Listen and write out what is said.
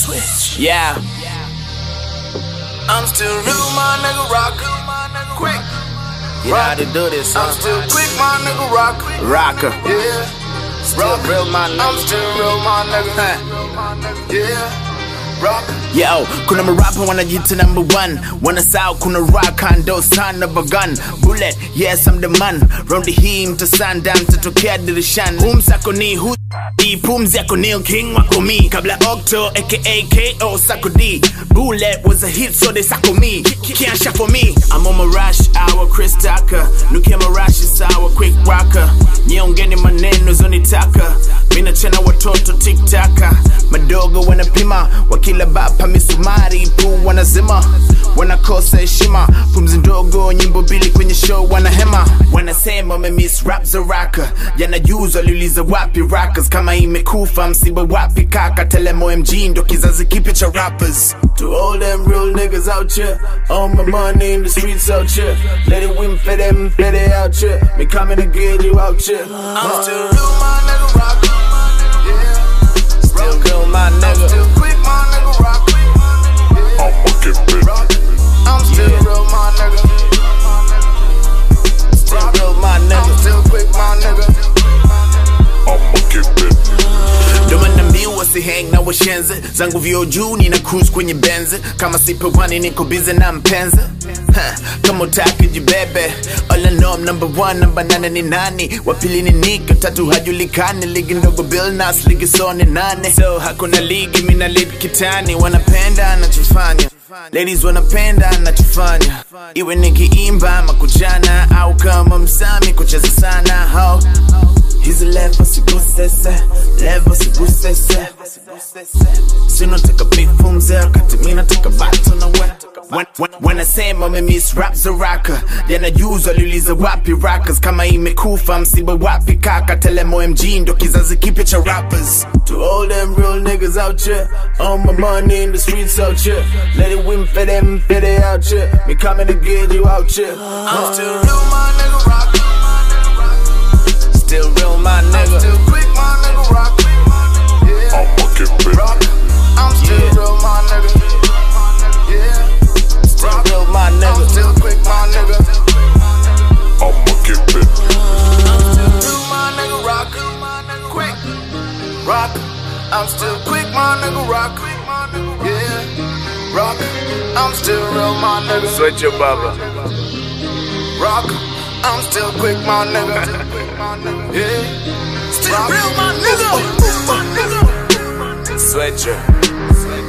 Switch. Yeah. I'm still real, my nigga rock. Quick. You know how to do this, I'm huh? still quick, my nigga rock. Rocker. Yeah. Still real, my I'm nigga. still real, my nigga. Yeah. Rock. Yo, kuna marapa wanajiita number one wanasahau kuna rock ndo son of a gun bullet yes I'm the man round hii mtasanda mtatokea dirishani humsako ni hu hii pumzi yako Neil King wako mi kabla Octo aka KO Sako D Bullet was a hit so they sako me Can't shop for me I'm on my rush hour Chris Tucker Nukia marashi sawa quick rocker Niongeni maneno zonitaka Mina chana watoto tiktaka Madogo wanapima Wakila bapa misumari Pu wanazima Wanakosa heshima Pumzi ndogo nyimbo mbili kwenye show wanahema Wanasema wamemiss rap za raka Yanajuza waliuliza wapi rackers Kama imekufa msiba wapi kaka Telemo MG ndo kizazi kipya cha rappers To all them real niggas out here, all my money in the streets out here. Let it win for them, for they out here. Me coming to get you out here. I'm still real, my nigga rock. Yeah. Still real my I'm nigga still quick, my nigga rock. Yeah. I'ma get bit. Rock. I'm still Yeah. real, my nigga. Still real my I'm nigga still quick, my nigga. I'ma get bit. ndo manambiwa sihang na washenze zangu vyo juu nina cruise kwenye benzi kama sipewani niko bize na mpenzi Ha, kama utaki jibebe All I know I'm number one, namba nane ni nani wapili ni nika tatu hajulikani ligi ndogo Bill Nas ligi so ni nane so hakuna ligi mina lead kitani wanapenda anachofanya Ladies wanapenda anachofanya iwe nikiimba ama kuchana au kama msami kucheza sana ho hizi levo sigusese levo sigusese sinataka bifumze wakati mi nataka bato na we Wan- wan- wanasema wamemiss rap za raka yanajuza waliuliza wapi rackers kama imekufa msiba wapi kaka telemo mg ndo kizazi kipya cha rappers To all them real niggas out here, all my money in the streets out here. Let it win for them, for they out here. Me coming to get you out here. I'm still real, my nigga rock. still real my I'm nigga still quick, my nigga rock. Yeah. I'ma get bit. Rock. I'm still Yeah. real, my nigga. Yeah. still real my I'm nigga still quick, my nigga. I'ma get bit. I'm still real, my nigga rock. Quick. Rock. I'm still quick, my nigga rock. Yeah. Rock. I'm still real, my nigga. Switch your baba Rock. I'm still quick, my nigga. Yeah. Still real, my nigga. Switch your